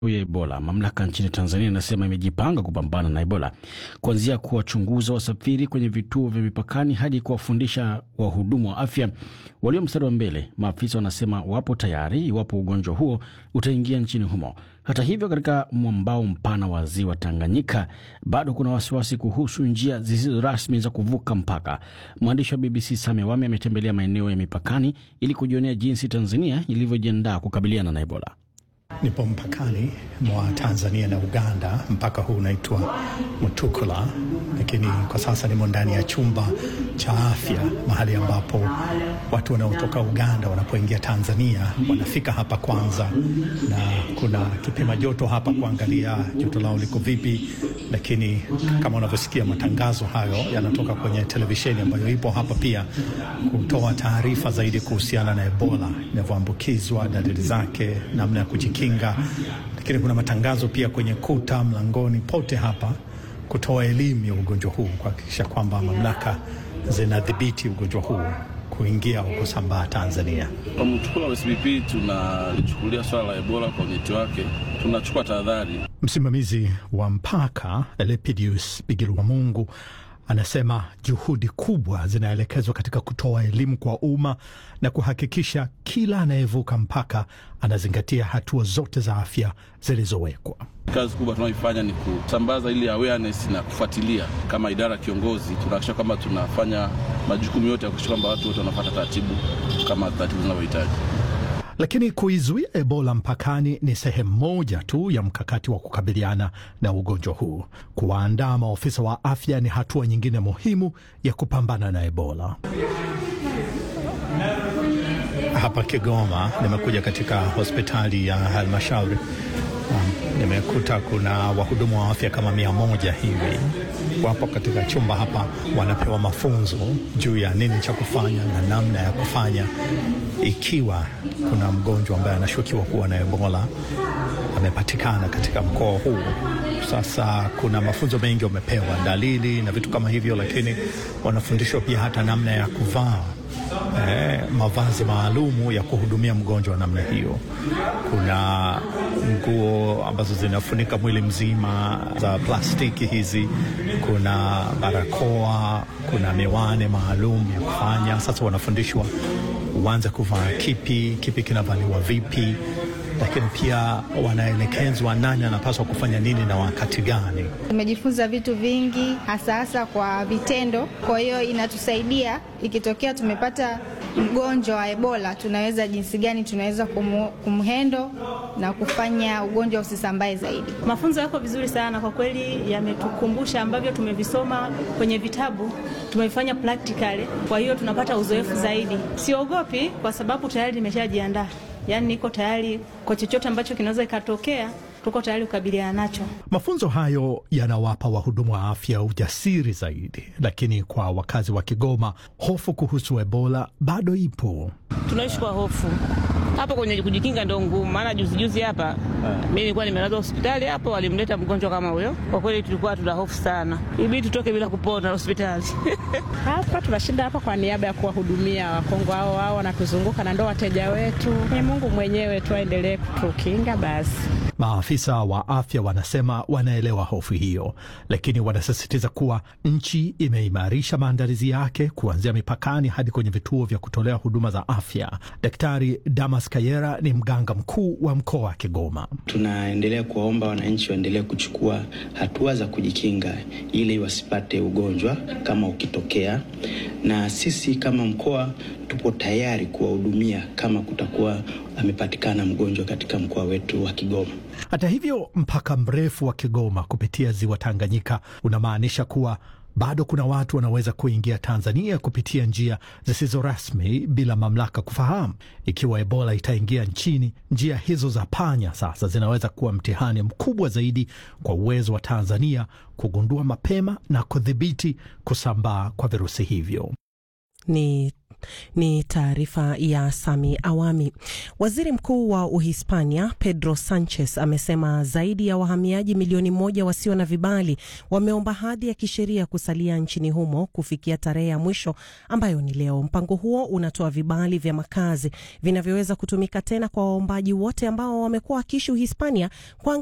ya Ebola. Mamlaka nchini Tanzania inasema imejipanga kupambana na Ebola, kuanzia kuwachunguza wasafiri kwenye vituo vya mipakani hadi kuwafundisha wahudumu wa afya walio mstari wa mbele. Maafisa wanasema wapo tayari iwapo ugonjwa huo utaingia nchini humo. Hata hivyo, katika mwambao mpana wa ziwa Tanganyika bado kuna wasiwasi kuhusu njia zisizo rasmi za kuvuka mpaka. Mwandishi wa BBC Same Wame ametembelea maeneo ya mipakani ili kujionea jinsi Tanzania ilivyojiandaa kukabiliana na Ebola. Nipo mpakani mwa Tanzania na Uganda. Mpaka huu unaitwa Mutukula, lakini kwa sasa nimo ndani ya chumba cha afya, mahali ambapo watu wanaotoka Uganda wanapoingia Tanzania wanafika hapa kwanza, na kuna kipima joto hapa kuangalia joto lao liko vipi. Lakini kama unavyosikia, matangazo hayo yanatoka kwenye televisheni ambayo ipo hapa pia kutoa taarifa zaidi kuhusiana na Ebola inavyoambukizwa, dalili zake, namna ya kujikinga lakini kuna matangazo pia kwenye kuta, mlangoni, pote hapa kutoa elimu ya ugonjwa huu, kuhakikisha kwamba mamlaka zinadhibiti ugonjwa huu kuingia au kusambaa Tanzania. Kwa Mtukula wa SBP tunalichukulia swala la Ebola kwa unyeti wake, tunachukua tahadhari. Msimamizi wa mpaka Lepidius Bigirwa Mungu anasema juhudi kubwa zinaelekezwa katika kutoa elimu kwa umma na kuhakikisha kila anayevuka mpaka anazingatia hatua zote za afya zilizowekwa. Kazi kubwa tunayoifanya ni kusambaza ili awareness na kufuatilia. Kama idara kiongozi, tunahakikisha kwamba tunafanya majukumu yote ya kuhakikisha kwamba watu wote wanafuata taratibu kama taratibu zinavyohitaji. Lakini kuizuia Ebola mpakani ni sehemu moja tu ya mkakati wa kukabiliana na ugonjwa huu. Kuwaandaa maofisa wa afya ni hatua nyingine muhimu ya kupambana na Ebola. Hapa Kigoma nimekuja katika hospitali ya halmashauri. Um, nimekuta kuna wahudumu wa afya kama mia moja hivi wapo katika chumba hapa, wanapewa mafunzo juu ya nini cha kufanya na namna ya kufanya ikiwa kuna mgonjwa ambaye anashukiwa kuwa na Ebola amepatikana katika mkoa huu. Sasa kuna mafunzo mengi wamepewa, dalili na vitu kama hivyo, lakini wanafundishwa pia hata namna ya kuvaa eh, mavazi maalumu ya kuhudumia mgonjwa wa namna hiyo. Kuna nguo ambazo zinafunika mwili mzima za plastiki hizi, kuna barakoa, kuna miwani maalum ya kufanya. Sasa wanafundishwa uanze kuvaa kipi, kipi kinavaliwa vipi, lakini pia wanaelekezwa nani anapaswa kufanya nini na wakati gani. Tumejifunza vitu vingi hasa hasa kwa vitendo, kwa hiyo inatusaidia ikitokea tumepata mgonjwa wa Ebola, tunaweza jinsi gani tunaweza kumhendo na kufanya ugonjwa usisambae zaidi. Mafunzo yako vizuri sana kwa kweli, yametukumbusha ambavyo tumevisoma kwenye vitabu, tumevifanya practically, kwa hiyo tunapata uzoefu zaidi. Siogopi kwa sababu tayari nimeshajiandaa, yaani niko tayari kwa chochote ambacho kinaweza ikatokea tuko tayari kukabiliana nacho. Mafunzo hayo yanawapa wahudumu wa afya ujasiri zaidi, lakini kwa wakazi wa Kigoma, hofu kuhusu Ebola bado ipo. Tunaishi kwa hofu hapo kwenye kujikinga ndo ngumu, maana juzi juzi hapa mi nilikuwa nimelazwa hospitali hapo, walimleta mgonjwa kama huyo. Kwa kweli tulikuwa tuna hofu sana, ibidi tutoke bila kupona hospitali hapa tunashinda hapa kwa niaba ya kuwahudumia Wakongo hao hao wanatuzunguka na ndo wateja wetu. Ni Mungu mwenyewe tu aendelee kutukinga basi. Maafisa wa afya wanasema wanaelewa hofu hiyo, lakini wanasisitiza kuwa nchi imeimarisha maandalizi yake kuanzia mipakani hadi kwenye vituo vya kutolea huduma za afya. Daktari Damas Kayera ni mganga mkuu wa mkoa wa Kigoma. Tunaendelea kuwaomba wananchi waendelee kuchukua hatua za kujikinga ili wasipate ugonjwa kama ukitokea, na sisi kama mkoa tupo tayari kuwahudumia kama kutakuwa amepatikana mgonjwa katika mkoa wetu wa Kigoma. Hata hivyo, mpaka mrefu wa Kigoma kupitia ziwa Tanganyika unamaanisha kuwa bado kuna watu wanaweza kuingia Tanzania kupitia njia zisizo rasmi bila mamlaka kufahamu. Ikiwa Ebola itaingia nchini, njia hizo za panya sasa zinaweza kuwa mtihani mkubwa zaidi kwa uwezo wa Tanzania kugundua mapema na kudhibiti kusambaa kwa virusi hivyo. Ni ni taarifa ya Sami Awami. Waziri Mkuu wa Uhispania Pedro Sanchez amesema zaidi ya wahamiaji milioni moja wasio na vibali wameomba hadhi ya kisheria kusalia nchini humo kufikia tarehe ya mwisho ambayo ni leo. Mpango huo unatoa vibali vya makazi vinavyoweza kutumika tena kwa waombaji wote ambao wamekuwa wakiishi Uhispania kwa